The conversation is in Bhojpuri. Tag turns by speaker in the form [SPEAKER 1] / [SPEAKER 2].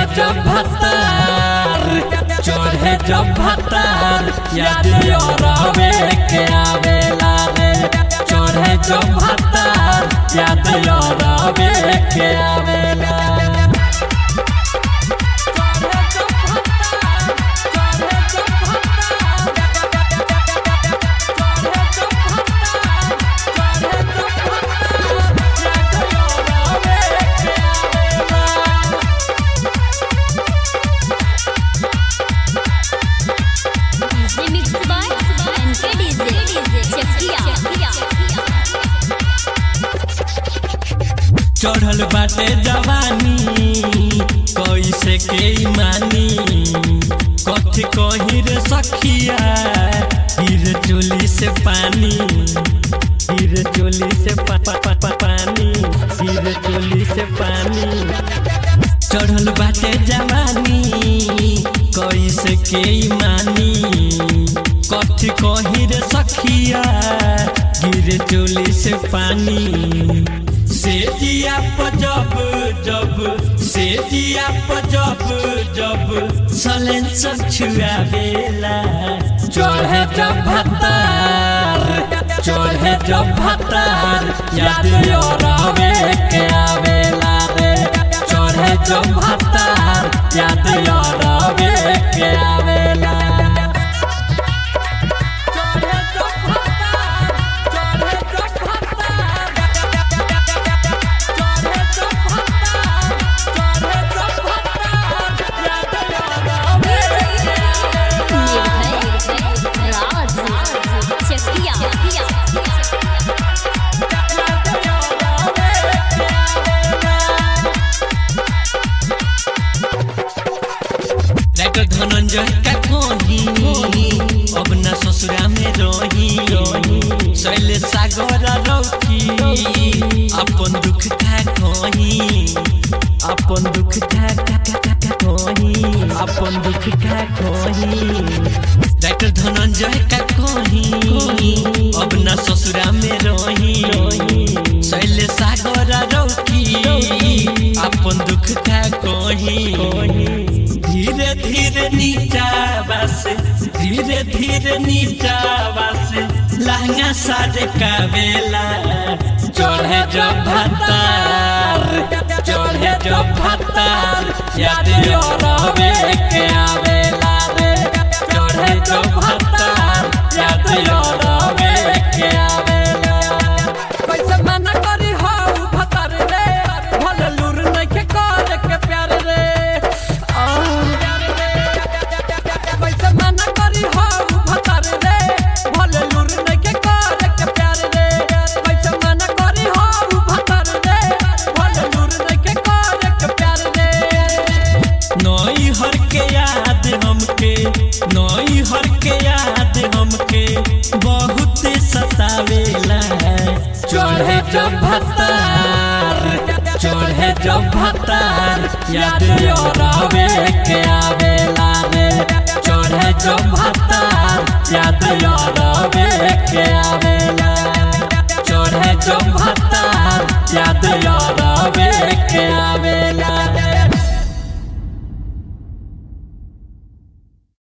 [SPEAKER 1] जब भतार चढ़े जब भतार याद रवे के आवेला रे चढ़े जब भतार याद रवे के आवेला
[SPEAKER 2] Remix by NKDZ. Chekia.
[SPEAKER 1] चढ़ल बाटे जवानी कैसे के मानी कथी कही रे सखिया गिर चोली से पानी गिर चोली से पा, पा, पा, पा, पानी गिर चोली से पानी चढ़ल बाटे जवानी कैसे के मानी कथी कही रे सखिया गिर चोली से पानी से जिया पजब जब से जिया पजब जब सलेंसर छुआवेला चढ़े जब भतार चढ़े जब भतार याद रवे के आवेला रे चढ़े जब भतार याद रवे के आवेला
[SPEAKER 2] निर्भय राज Chekia.
[SPEAKER 1] राइटर धनंजय का कही अब न ससुरा में रही शैले सागर रौकी अपन दुख का कही अपन दुख का का का का का कही अपन दुख का कही राइटर धनंजय का कही अब न ससुरा में रही शैले सागर रौकी अपन दुख का कही धीरे धीरे नीचा बस धीरे धीरे नीचा बस लहंगा साजे का बेला चढ़े जब भतार चढ़े जब भतार याद रवे के आवेला रे चढ़े जब भतार याद रवे के आवेला
[SPEAKER 3] कैसे मना करी हो भतर रे भले लूर नइखे करे के प्यार रे आ, कैसे मना करी हो भतर रे भले लूर नइखे करे के प्यार रे कैसे मना करी हो भतर रे भले लूर नइखे करे के प्यार रे
[SPEAKER 1] नई हर के याद हमके नई हर के याद हमके बहुत सतावेला चढ़े जब भतार चढ़े जब भतार याद रवे के आवेला रे चढ़े जब भतार याद रवे के आवेला चढ़े जब भतार याद रवे के आवेला रे